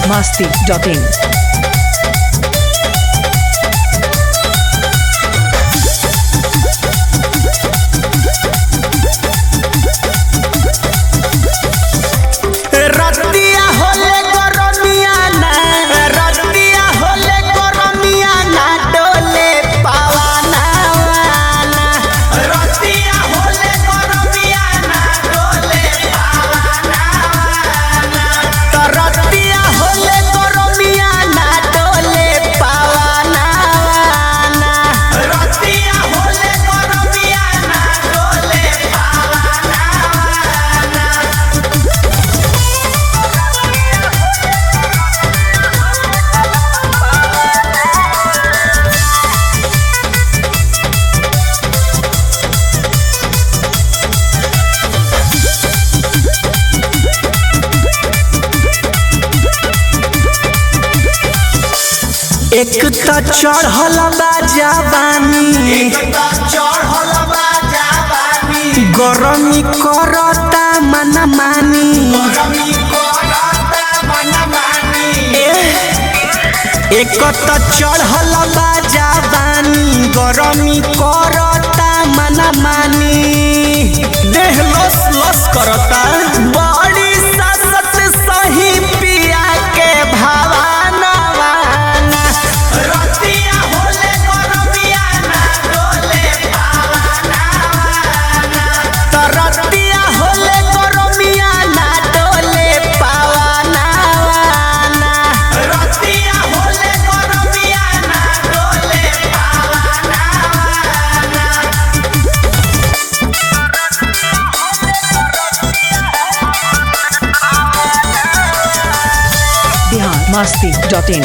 masti.in. रतिया होले गरमिया ना रतिया होले गरमिया ना डोले पावाना वाना रतिया होले गरमिया ना डोले पावाना वाना तो रतिया होले गरमिया ना डोले पावाना वाना रतिया होले गरमिया ना डोले पावाना वाना एक त चढ़ल बा जवानी गरमी करता मन मानी एक त चढ़ल बा जवानी गरमी करता मन मानी देह लस लस करता बड़ी ससत सही पिया के भावाना वाना रतिया होले गरमिया ना डोले पावाना वाना त रतिया होले गरमिया ना डोले पावाना वाना रतिया होले गरमिया ना डोले पावाना वाना Bihar masti.in.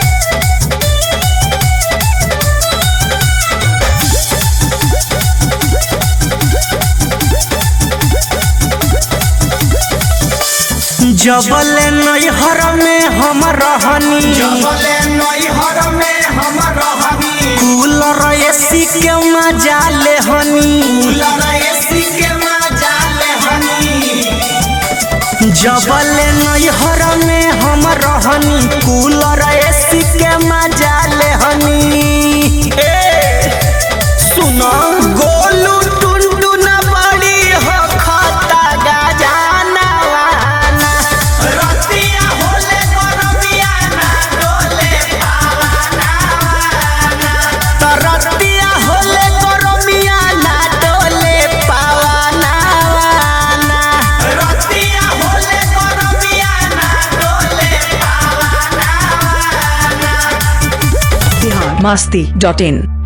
जबल नैहर में हम रहनी जबले नैहर में हम रहनी कूलर एसी के मजा ले हनी कूलर एसी के मजा ले हनी जबल नैहर में हम रहनी कूलर एसी के मजा ले हनी ए सुनो गोलू टुनटुन बड़ी हो खता गजाना वाना रतिया होले गरमिया ना डोले पावाना वाना त रतिया होले गरमिया ना डोले पावाना वाना रतिया होले गरमिया ना डोले पावाना वाना Bihar masti.in.